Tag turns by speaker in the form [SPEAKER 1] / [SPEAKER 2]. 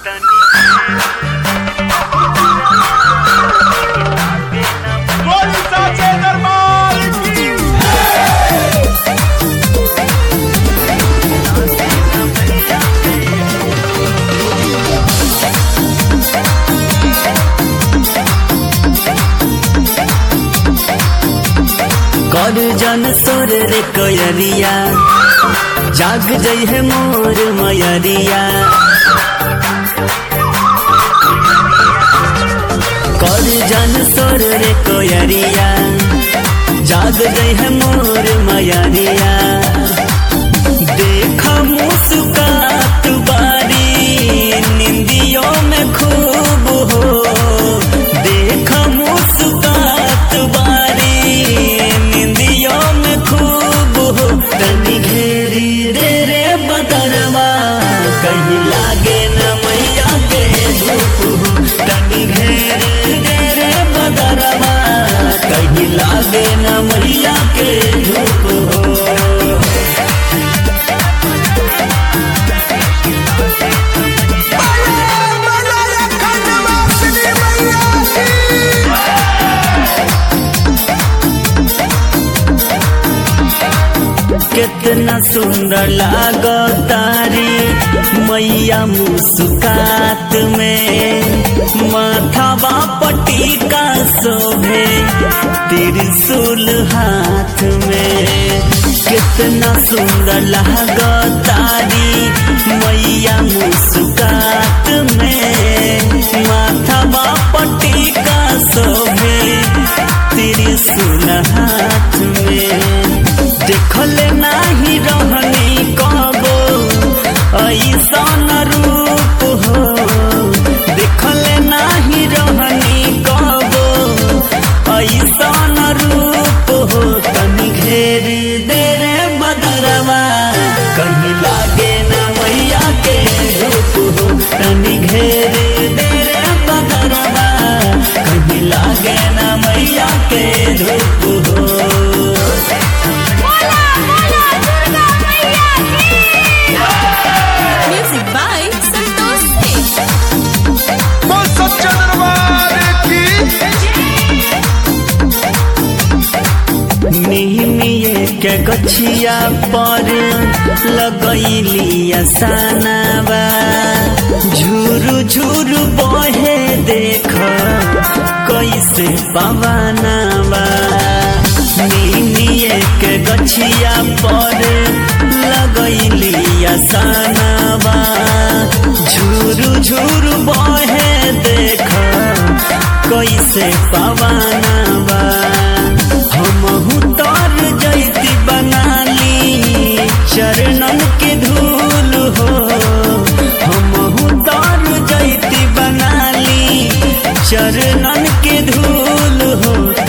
[SPEAKER 1] बोली साचे दरबार की
[SPEAKER 2] कर जन सोर रे कोयरिया जाग जई है मोर मयरिया कर जन सोर रे कोयरिया जाग जई है मोर मयरिया देख मुस्कात बारी निंदियों में खूब हो देख मुस्कात बारी निंदियों में खूब हो तनी घेरी रे रे बदरवा कहीं लागे न मैया के धूप हो तनी घेरी रे रे बदरवा कहीं लागे न मैया के धूप हो कितना सुंदर लागो तारी मैया मुस्कात में माथावा पट्टी का शोभे त्रिशूल हाथ में कितना सुंदर लागो तारी मैया मुस्कात में माथावा पट्टी का शोभे त्रिशूल हाथ में देखले नाही रहनी कबो ऐसन रूप हो देखले नाही रहनी कबो ऐसन रूप हो तनी घेर दे रे बदरवा कहीं लागे न मैया के रूप हो तनी घेर दे रे बदरवा कहीं लागे न मैया के रूप हो
[SPEAKER 3] बोला बोला दुर्गा मैया की म्यूजिक बाय संतोष सिंह
[SPEAKER 1] बोल सच्चे दरबार की
[SPEAKER 2] निहनिए के गछिया पर लगैली असानाबा झुरु झुरु बहे देख कैसे पवनाबा निहनिए के गछिया पर लगैली असानाबा झुरु झुरु बहे देख कैसे पवनाबा हमहु तर जैती बनाली चरणन के धूल हो हमहु तर जैती बनाली चरणन के धूल हो